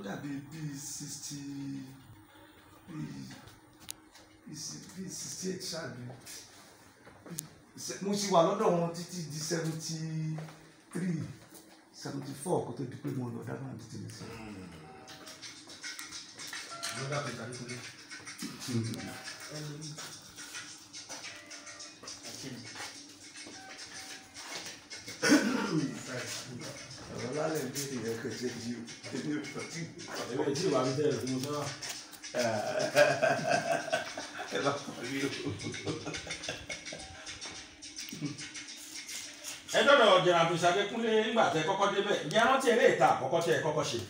dàbí bíi sixty bíi bíi si- bíi sixty eight ṣáàbí mo ṣì wà lọ́dọ̀ wọn títí di seventy three seventy four kó tó di pé mo lọ dábàá ní títí nìṣẹ́. Another place Adekunle. ọ̀rọ̀ lálẹ́ ìbéèrè rẹ̀ kò ṣe yí o èmi ò sọ tí Ewé tí ìwà mi tẹ̀lé fún mi sọ́wọ́. ẹ bá kọ́ rí o. ẹ dọ́dọ̀ jẹ̀rọ àbùsà Adékúnlé nígbà tẹ kọ́kọ́ débẹ̀ ǹjẹ́ ẹ rántí eré ìta àkọ́kọ́ tẹ ẹ kọ́kọ́ ṣe.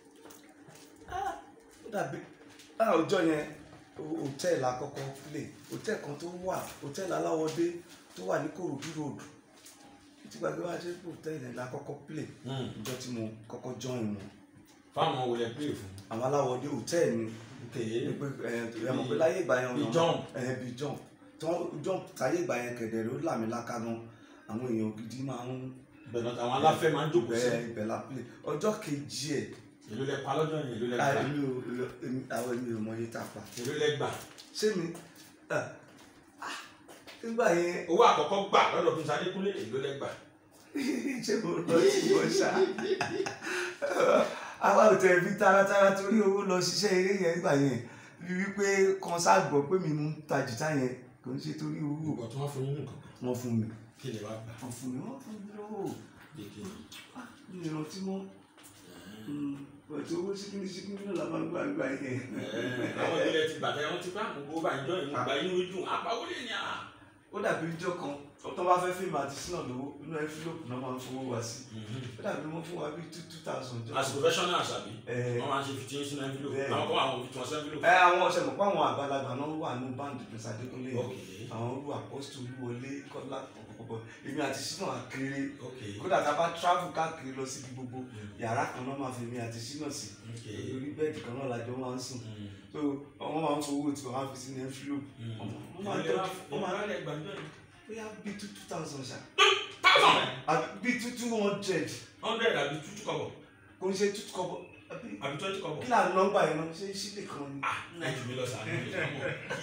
ó dàbí láà ọjọ́ yẹn ho- hòtẹ́ẹ̀lì àkọ́kọ́ play hòtẹ́ẹ̀lì kan tó wà hòtẹ́ẹ̀lì aláwọ̀dé tó wà ní kòròdú road tí gbàgbé wá ṣe hòtẹ́ẹ̀lì yẹn la kọ́kọ́ play ìjọ tí mo kọ́kọ́ join wọn fáwọn olè pè fún. àwọn aláwọ̀dé hòtẹ́ẹ̀lì ni kèé ní pé ẹ ẹ mọ̀ pé láyé ìgbà yẹn Bí ọ̀nà- jump. ẹ bí jump tó jump táyé ìgbà yẹn kẹ̀dẹ̀ ló làmì láká gan àwọn èèyàn gidi máa ń bẹ̀rẹ̀ àwọn aláfẹ́ máa ń jókòó sí. bẹ ibẹ̀ la play ọjọ́ kejì ẹ̀ èló lẹ pa lọ́jọ́ yẹn èló lẹ gbà èmi ò èmi- àwọn èmi ò mọ iye tá a pa èló lẹ gbà. ṣé mi ah, ah, nígbà yẹn owó àkọ́kọ́ gbà lọ́dọ̀ Prince Adékúnlé èló lẹ gbà. ṣé mo lọ sí wọn ṣá àwa ò tẹ̀ fi taratara torí owó lọ ṣiṣẹ́ eré yẹn nígbà yẹn bí wípé kan sáàgbọ́ pé mi mú ta jìtá yẹn kò ń ṣe torí owó ìgbà tí wọ́n fún yín nǹkan wọn fún mi kí lè wá gbà. wọn fún mi wọn fún mi lówó kéèké Ah, mi ò rántí mọ́ pẹ̀tù owó síkíní síkíní náà la máa ń gbà gbà yẹn. àwọn ìbílẹ̀ ti bàtà ẹ̀wọ̀n ti bá àwọn gbogbo àjọ ìmọ̀ àgbà inú dùn àpawó lè ní à. ó dàbí ijó kan tó bá fẹ́ fíìmù àti sínà lówó inú ẹ́fílòpù náà máa ń fowó wá sí ó dàbí wọ́n fún wa bíi two two thousand jọ. as professionals àbí ẹ wọ́n máa ń ṣe fifteen sínú envelope Bẹ́ẹ̀. àwọn kan àwọn fifteen wọn sí envelope. ẹ àwọn ọ̀sẹ̀ mọ̀ pé àwọn àgbàlagbà náà wà ní báńdì Prince Adékúnlé yẹn. ok àwọn olú àpọ́sítù olúwọlé kọ́lá pọ̀pọ̀pọ̀ èmi àti sínà àkèrè ok kódà tá a bá travel káàkiri lọ síbi gbogbo yàrá kan náà máa fi mi àti sínà sí ok orí bẹ́ẹ̀dì kan náà lájọ máa ń sùn Mm. so wọ́n máa ń fowó tí wọ́n á fi sínú ẹ́fílòpù Mm. wọ́n máa ń Èló lẹ tọ́jú wá- wọ́n máa èló lẹ gbà níjọ́ yẹn? bóyá bíi two two thousand ṣá thousand àbí bíi two two hundred hundred àbí two two kọ́bọ̀ kò ń ṣe two kọ́bọ̀ àbí àbí twenty kọ́bọ̀. kí là ń nọ́mbà yẹn náà ṣé sílè kan ni. ah ẹ jù mí lọ sàánú mi lọ́mọ.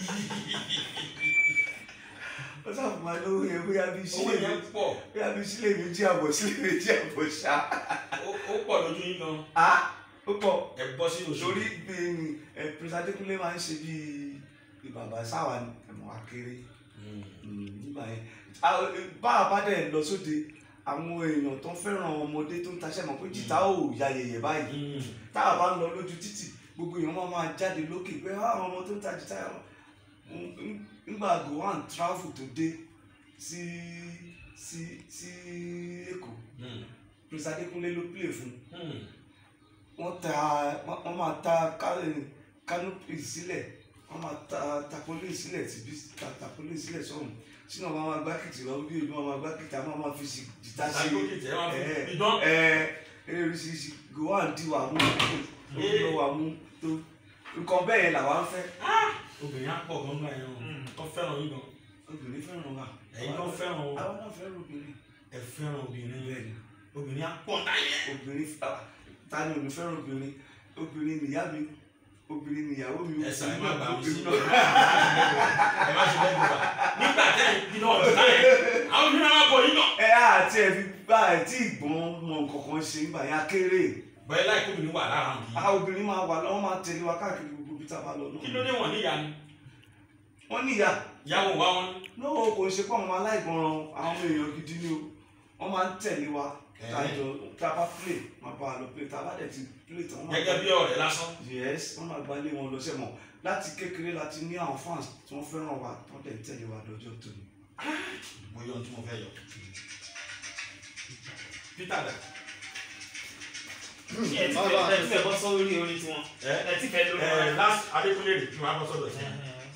ó sábà máa lówó yẹn bóyá bíi owó sílè yẹn pọ̀ bóyá bíi sílè méjì àbọ̀ sílè méjì àbọ̀ ṣá. ó- ó pọ̀ lójú yín gan a ó pọ̀ ẹ bọ́ sínú oṣù. torí bíi ẹ Prince Adékúnlé máa ń ṣe bíi bíi bàbá sáwà ni ẹ̀mọ́ akéré Mm. nígbà yẹn A- bá a bá dẹ̀ lọ sóde àwọn èèyàn tó ń fẹ́ràn ọmọdé tó ń taṣẹ́ mọ̀ pé jìtá ò ya yẹ̀yẹ̀ báyìí Mm. tá a bá ń lọ lójú títì gbogbo èèyàn máa máa jáde lókè pé "Ah, àwọn ọmọ tó ń ta jìtá yẹn ń- ń- nígbà gowan travel tó dé sí sí sí Èkó Mm. Prince Adékúnlé ló play fún Mm. wọ́n ta wọ́n wọ́n máa ta ká- canopy sílẹ̀ wọ́n máa ta tapolí sílẹ̀ tìbí ta tapolí sílẹ̀ sọ́hùn sínú àwọn máa gbá kìtì lọ bí èmi máa gbá kìtì àwọn máa fi sí jìtá sí Àgbókè tẹ́ wá ẹ fún idán. ẹ eré oríṣiríṣi gowan di wà mú ló wà mú tó nǹkan bẹ́ẹ̀ yẹn làwa ń fẹ́ obìnrin á pọ̀ gan-an náà yẹn tó fẹ́ràn yín gan. obìnrin fẹ́ràn wa ẹ̀yin tó fẹ́ràn o àwọn náà fẹ́ràn obìnrin ẹ fẹ́ràn obìnrin bẹ́ẹ̀ ni obìnrin á pọ̀ láyé. obìnrin ah, ta ni òní fẹ́ràn obìnrin obìnrin nìyá mi obìnrin nìyàwó mi ẹ sà ẹ má gbà mí sí obìnrin ẹ má ṣe bẹ́ẹ̀ bí wa nígbà tẹ́ ẹ bí náà ọ̀dọ́ táyé àwọn obìnrin náà má bọ̀ yín náà. ẹ àti ẹ fi bá ẹ tí ìgbọ́n mọ nǹkan kan ṣe nígbà yẹn akéré bẹ́ẹ̀ láì kóbìnrin wà lára àwọn a yìí. obìnrin máa wà lọ́wọ́ máa tẹ̀lé wa káàkiri gbogbo ibi tá a bá lọ kí ló náà dé wọ̀n níyà ni wọ́n níyà ìyàwó wa wọn. náà kò ṣe pé àwọn aláìgbọràn àwọn èèyàn gidi ni o wọ́n máa ń tẹ̀lé wa tájọ tá a bá play máa bá a lọ play tá a bá dẹ̀ ti play tán wọ́n máa gẹ́gẹ́ bí ọ̀rẹ́ lásán. yes wọ́n máa gbalé wọn lọ sẹ́mọ̀ láti kékeré láti ní àwọn fans tí wọ́n fẹ́ràn wa wọ́n dẹ̀ ń tẹ̀lé wa lọ́jọ́ tóní. mo yọ ohun tí mo fẹ́ yọ. Peter dà. ẹ ti fẹ́ ẹ ti fẹ́ bọ́ sórí orin tiwọn ẹ ẹ ti fẹ́ lórí ẹ orin last Adékúnlé rè kí wọ́n á bọ́ sọ́dọ̀ sí.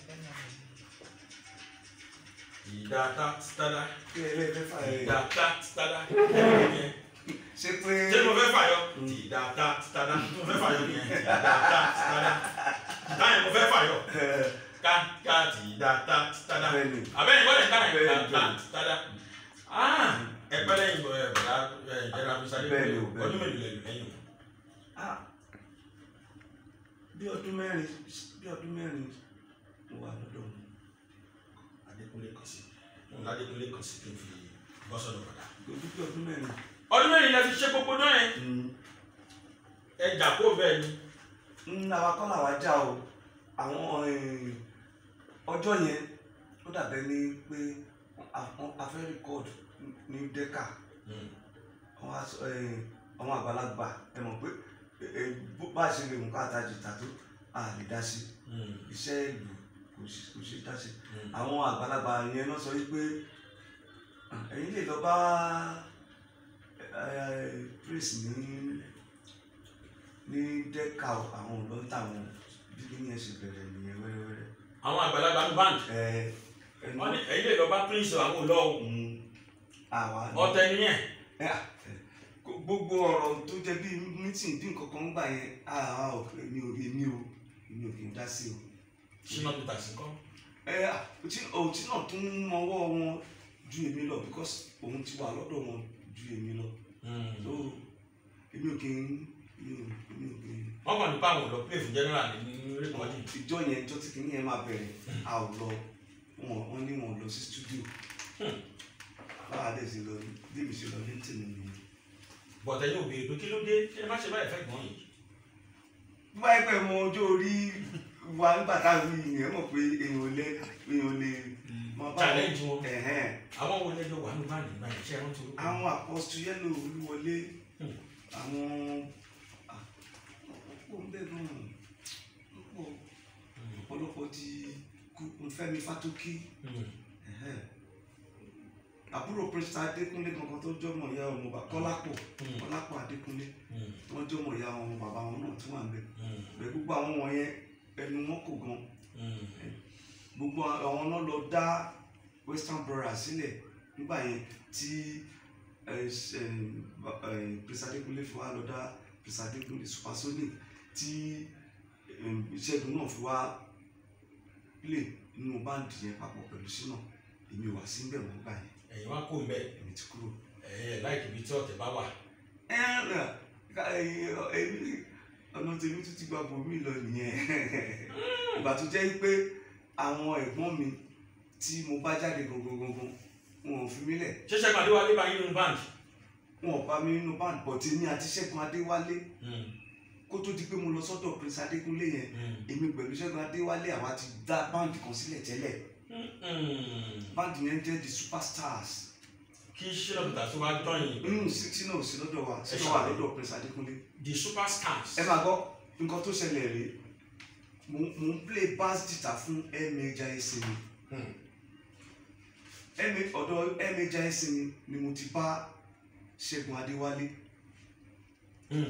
ìdá tá títádá kí ẹ lẹ́ẹ̀fẹ́ fà ẹ̀ ìdá tá títádá. ṣe pé ṣé mo fẹ́ fàyọ? ìdá tá títádá mo fẹ́ fàyọ nìyẹn ìdá tá títádá. ìdá yẹn mo fẹ́ fàyọ. ẹ ká ká ìdá tá títádá. bẹ́ẹ̀ ni àbẹ́yìn wọ́n lè ká ìdá Bẹ́ẹ̀ tá ni. títádá. ẹgbẹ́ lẹ́yìn bọ̀ ẹ̀ bọ̀dá ìjẹ́ra fi sáré Bẹ́ẹ̀ ni, kúrò bẹ́ẹ̀ ọdún ni. mélòó lẹ́yìn lẹ́yìn o. ah bí ọdún mẹ́rin bí ọdún mẹ́rin mo wà lọ́dọ̀ wọn adékúnlé kan sí òun ládékúnlé kan sí kí n fi bọ́ sọ́dọ̀ padà. ojú bí ọdún mẹ́rin. ọdún mẹ́rin lẹ fi ṣe gbogbo náà yẹn ẹ jà kó bẹ́ẹ̀ ni. ń àwa kọ́ làwa já o àwọn eh, ọjọ́ yẹn ó dàbẹ́ ní pé àwọn afẹ́ rìkọ́ọ̀dù ní dẹ́ka àwọn aṣọ eh, àwọn àgbàlagbà ẹ mọ̀ pé eh, eh, bó bá a ṣe lè mú káàtà jìtà tó a lè dá sí iṣẹ́ ìlú kò sí- kò ṣe dá sí àwọn àgbàlagbà yẹn náà sọ wípé "Ah, ẹ̀yin lè lọ bá eh, praise ní ní dẹ́ka o, àwọn ò lọ ń tà wọn bí kí ni ẹ ṣe bẹ̀rẹ̀ nìyẹn wẹ́rẹ́wẹ́rẹ́. àwọn àgbàlagbà ń band ẹ ẹnu wọ́n ní ẹ̀yin lè lọ bá prince àwọn olọ́ o Mm, àwa ni- ọ̀tẹ̀ nìyẹn. ẹ, à, ẹ, gbogbo gbogbo ọ̀rọ̀ tó jẹ́ bí mítìn bí nǹkan kan ń gbà yẹn àwa ò èmi ò èmi ò èmi ò kì í dá sí o. ṣínà peter sí kọ́. ẹ òtí òtí náà tún mọwọ́ wọn ju èmi lọ because òun ti wà lọ́dọ̀ wọn ju èmi lọ so èmi ò kì í èmi ò èmi ò kì í. wọ́n kàn nípa àwọn olọ́ play fún general ní rékọ́dì. ìjọ yẹn ìjọ tí kìíní yẹn máa bẹ̀rẹ̀ a ò lọ wọn wọn ní wọn lọ sí studio Hmm. báwa dẹ̀ sí lọ bí mi ṣe lọ ní tèmi nìyẹn. bọ̀tẹ̀ yóò béèrè pé kí ló dé ṣé ẹ má ṣe báyìí fẹ́ gbọ́n yìí. bí wáyé pẹ̀ mọ ọjọ́ orí wa nígbà táwọn èèyàn mọ̀ pé èèyàn ò lè èèyàn ò lè máa bá challenge wọn. ẹ̀hẹ́n. àwọn wo lẹ́jọ́ wà ní báyìí báyìí ṣé ẹ rántí orúkọ. àwọn àpọ́sù yẹ́lò olúwọlé Hmm. àwọn ọ̀pọ̀ ń bẹ̀ gan ọ̀pọ̀ Hmm. ọ̀pọ̀lọpọ̀ ti kú Fẹ́mi Fátókí Hmm. ẹ̀hẹ́n. àbúrò pírẹsìtà Adékúnlé kankan tó jọmọ ìyá ọmọ bàbá Kọ́lápọ̀ Hmm. Kọ́lápọ̀ Adékúnlé Hmm. wọ́n jọmọ ìyá ọmọ bàbá wọn náà tí wọ́n à ń bẹ̀ Hmm. bẹ́ẹ̀ gbogbo àwọn wọ̀nyẹn ẹnu wọn kò gan Hmm. gbogbo àwọn náà lọ dá Western Brothers sílẹ̀ nígbà yẹn tí pírẹsìtà Adékúnlé fi wá lọ dá pírẹsìtà Adékúnlé Supersonic tí em, Ṣẹ́gun náà fi wá play nínú báǹdì yẹn papọ̀ pẹ̀lú Ṣínà èmi ò wá sí níbẹ̀ wọ́n gbà yẹn ẹ̀yin wá kó mbẹ́ èmi ti kúrò. ẹ̀ láìkì ibi tí ọ̀tẹ̀ bá wà. ẹ ẹ ká- ẹ, èmi ọ̀nà tèmi tún ti gba bòmí lọ nìyẹn ìgbà tó jẹ́ pé àwọn ẹ̀gbọ́n mi tí mo bá jáde gangan gangan wọn ò fi mí lẹ̀ ṣé Ṣẹ́gun Adéwálé bá yín nínú band. wọn ò bá mi nínú band but èmi àti Ṣẹ́gun Adéwálé Hmm. kó tó di pé mo lọ sọ́dọ̀ Prince Adékúnlé yẹn Hmm. èmi pẹ̀lú Ṣẹ́gun Adéwálé àwa ti dá band kan sílẹ̀ tẹ́lẹ̀ Hmm. band yẹn jẹ́ the superstars kí ṣínà peter tó wá jọyìn nínú sixty náà ò sí lọ́dọ̀ wa Ẹ sínú wà ṣàlàyé. lọ́dọ̀ Prince Adékúnlé the superstars. ẹ máa gbọ́ nǹkan tó ṣẹlẹ̀ rèé mo mo ń play bass guitar fún ẹ̀mẹja ẹsẹ̀ mi Hmm. ẹ̀mẹ ọ̀dọ̀ ẹ̀mẹja ẹsẹ̀ mi ni mo ti bá Ṣẹ́gun Adéwálé Hmm.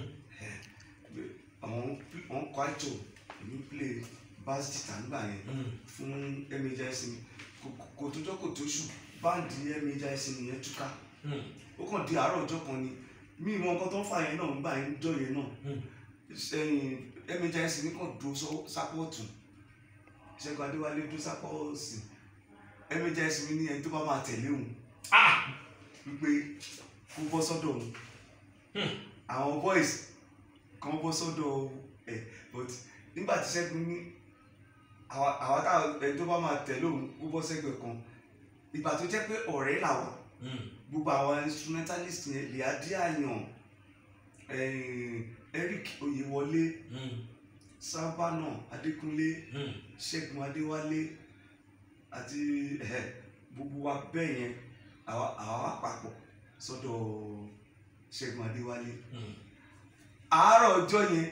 àwọn wọn kọ àìtò èmi play bass guitar nígbà yẹn Hmm. fún ẹ̀mẹja ẹsẹ̀ mi Kò- kò- kò tójọ́ kò tóṣù báǹdì ẹ̀mẹja ẹsẹ̀ mi yẹn túká Hmm. ó kàn di àárọ̀ ọjọ́ kan ni mí ìmọ̀ nǹkan tó ń fà yẹn náà ń gbà yẹn jọ yẹn náà Hmm. ẹ̀yìn ẹ̀mẹja ẹsẹ̀ mi kàn dúró sọ- sápọ̀tù Ṣẹ́gun Adéwálé dúró sápọ̀ọ̀sì ẹ̀mẹja ẹsẹ̀ mi ní ẹni tó bá máa tẹ̀lé òun ah wípé kó bọ́ sọ́dọ̀ òun Hmm. àwọn boys kan bọ́ sọ́dọ̀ ẹ̀ but nígbà tí Ṣẹ́gun ní àwa àwa táwọn ẹni tó bá máa tẹ̀lé òun kó bọ́ sẹ́gbẹ̀ẹ́ kan ìgbà tó jẹ́ pé ọ̀rẹ́ làwà Hmm. gbogbo àwọn instrumentalist yẹn lè adé àyàn eh, Eric Oyèwọlé Hmm. Sábànà Adékúnlé Hmm. Ṣẹ́gun Adéwálé àti eh, gbogbo wa bẹ́ẹ̀ yẹn àwa àwa wà papọ̀ sọ́dọ̀ Ṣẹ́gun Adéwálé Hmm. àárọ̀ ọjọ́ yẹn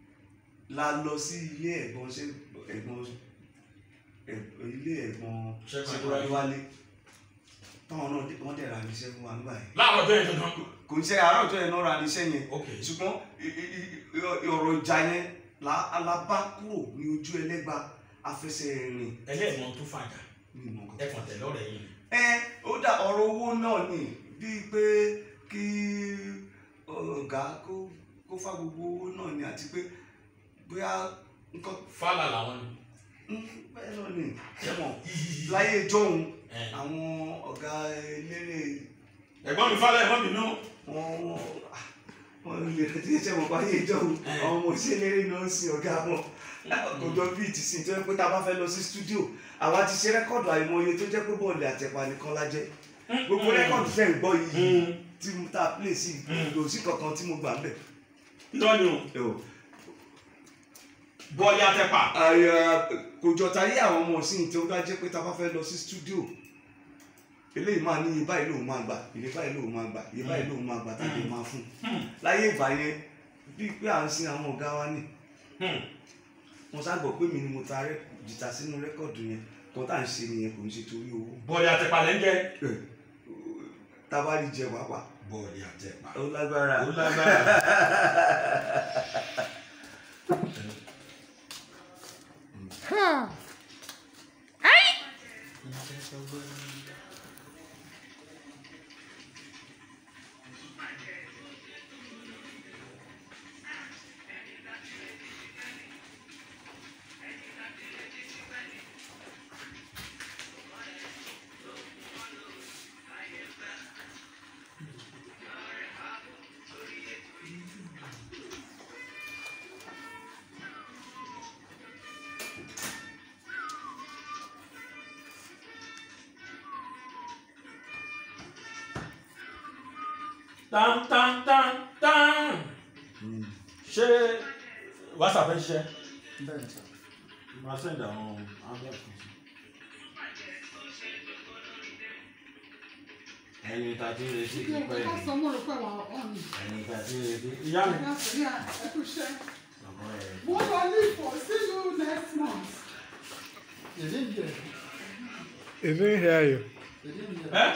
la lọ sí ilé ẹ̀gbọ́n ṣe ẹ̀gbọ́n ẹ̀- ilé ẹ̀gbọ́n Ṣẹ́gun Ṣẹ́gun Adéwálé táwọn náà dé- wọ́n dẹ̀ ra níṣẹ́ fún wa nígbà yẹn láàárọ̀ ọjọ́ yẹn dandan. kò ń ṣe àárọ̀ ọjọ́ yẹn náà ra níṣẹ́ yẹn ok ṣùgbọ́n i- i- i- ọ̀rọ̀ ìjà yẹn la alábá kúrò ní ojú ẹlẹ́gba afẹsẹ̀ rìn ẹlẹ́ẹ̀mọ tó fàjà ní ìmọ̀ kan. ẹ kàn tẹ̀lé ọ̀rẹ́ yìí ni. ẹ ó dà ọ̀rọ̀ owó náà ni bíi pé kí ọ̀gá kó kó fá gbogbo owó náà ni àti pé bóyá nǹkan fàlà làwọn ni. mm, bẹ́ẹ̀ náà ni ṣẹ́wọ̀n láyé ìjọ́hun ẹ àwọn ọ̀gá eléré ẹ̀gbọ́n mi fàlà ẹ̀gbọ́n mi nú. wọn wọn wọn ṣe mọ̀ báyé ìjọ àwọn ọmọ òṣèlérí ló ń sin ọ̀gá wọn kò jọ bíi ti sin tó yẹ pé tá a bá fẹ́ lọ sí stúdíò àwa ti ṣe rẹ́kọ̀dù àìmọye tó jẹ́ pé bọ́ọ̀lù àtẹ̀pà nìkan la jẹ́ gbogbo rẹ́kọ̀dù fẹ́ ń gbọ́ yìí tí mo ta play sí kò sí kankan tí mo gbà ń bẹ̀. lọ́nù bọ́ọ̀lì àtẹ̀pà àyà kò jọ táyé àwọn ọmọ òsìn tó bá jẹ́ pé tá a bá fẹ́ lọ sí stúdíò eléyìí máa ní iye báyìí lòun máa gbà iye báyìí lòun máa gbà iye báyìí lòun máa gbà tàbí máa fún láyé ìgbà yẹn bíi pé à ń sin àwọn ọ̀gá wa ní mo ságbọ̀ pé mi ni mo ta rẹ́- jìtà sínú rẹ́kọ̀dù yẹn kan tá à ń ṣe nìyẹn kò ń ṣe torí owó bọ́ọ̀lì àtẹ̀pà lẹ́ ń jẹ́ tábàlì jẹ pàápàá bọ́ọ̀lì àtẹ̀pà ó lágbára ó lágbára. tán tán tán tán ṣé whatsapp ń ṣiṣẹ́ máa send àwọn àwọn ẹ̀kọ́ sí. ẹni tá a ti ń retí ti pẹ́ yìí ẹni tá a ti ń retí ìyá mi. Bàbá ẹ̀ He didn't hear you. ẹ́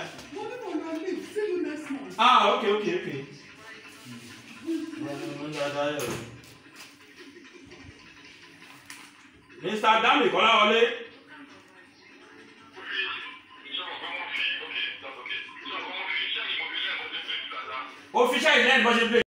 ah ok ok ok. Mr. Dami Kọ́láwọlé. ó fi iṣẹ́ ìlẹ́nu bọ́ ṣe play.